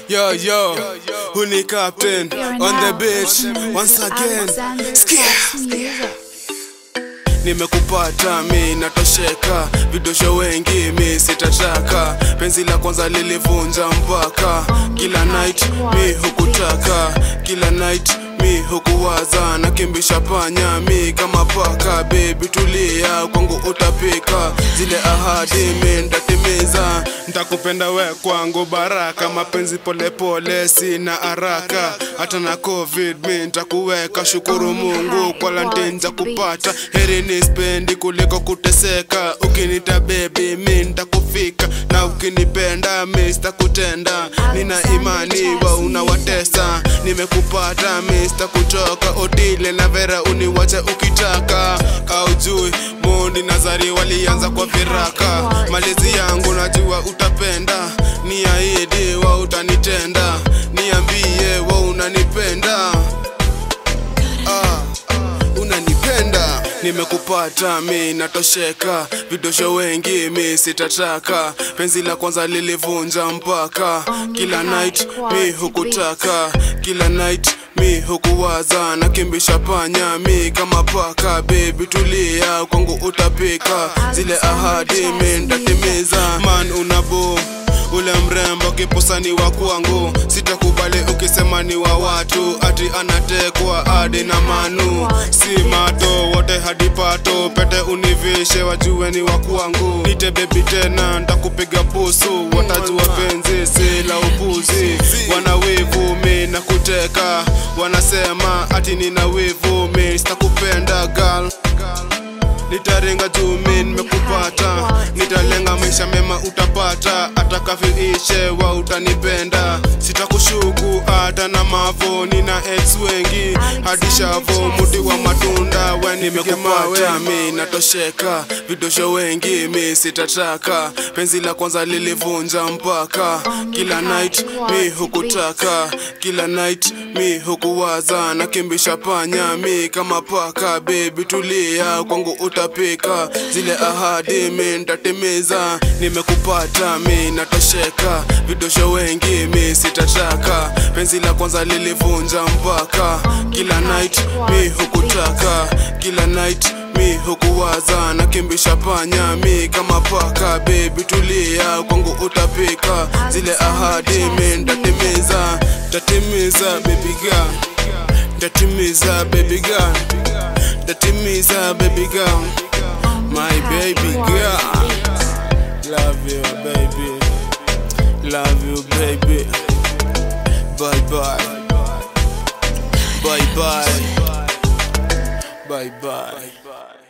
Yo, yo, who ni captain on the beach once again. Skia. Nimekupata mi natosheka, vidosho wengi mi sitataka. Penzi la kwanza lilivunja mpaka, kila night mi hukutaka, kila night mi hukuwaza, nakimbisha panya mi kama paka. Baby tulia, kwangu utapika, zile ahadi mi ntatimiza. Ntakupenda we kwangu baraka, mapenzi polepole sina haraka, hata na covid mi ntakuweka. Shukuru Mungu kwa lantinja kupata, heri ni spendi kuliko kuteseka. Ukinita baby mi ntakufika, na ukinipenda mi sitakutenda. Nina imani wa unawatesa, nimekupata mi sitakuchoka. Odile na Vera uniwache ukitaka, aujui Mondi na Zari walianza kwa viraka. Malezi yangu najua utapenda, niahidi wa utanitenda, niambie wa unanipenda ah, unanipenda nimekupata mi natosheka vidosho wengi mi sitataka penzi la kwanza lilivunja mpaka kila night mi hukutaka kila night mi hukuwaza nakimbisha panya mi kama paka bebi tulia kwangu utapika zile ahadi mi ntatimiza man unabo ule mrembo kipusa ni wa kwangu, sitakubali ukisema ni wa watu, ati anatekwa hadi na manu, si mato wote hadi pato, pete univishe wajue ni wa kwangu, nite bebi tena ntakupiga busu, watajua penzi si la upuzi, wana wivu mi na kuteka, wanasema ati nina wivu mi sitakupenda girl nitaringa juu mi nimekupata, nitalenga maisha mema utapata, hata kafiishe wa utanipenda, sitakushuku hata na mavo, nina ex wengi hadi shavo, muti wa matunda we nimekupata, mi natosheka, vidosho wengi mi sitataka, penzi la kwanza lilivunja mpaka, kila night mi hukutaka, kila night mi hukuwaza, nakimbisha panya mi kama paka, baby tulia kwangu utapika, zile ahadi mi ntatimiza, nimekupata mi natosheka, vidosho wengi mi sitataka, penzi la kwanza lilivunja mpaka, kila night mi hukutaka, kila night mi hukuwaza, nakimbisha panya mi kama paka, baby tulia kwangu utapika, zile ahadi mi ntatimiza, ntatimiza baby girl, ntatimiza baby girl ntatimiza baby girl my baby girl love you baby love you baby bye bye bye bye bye bye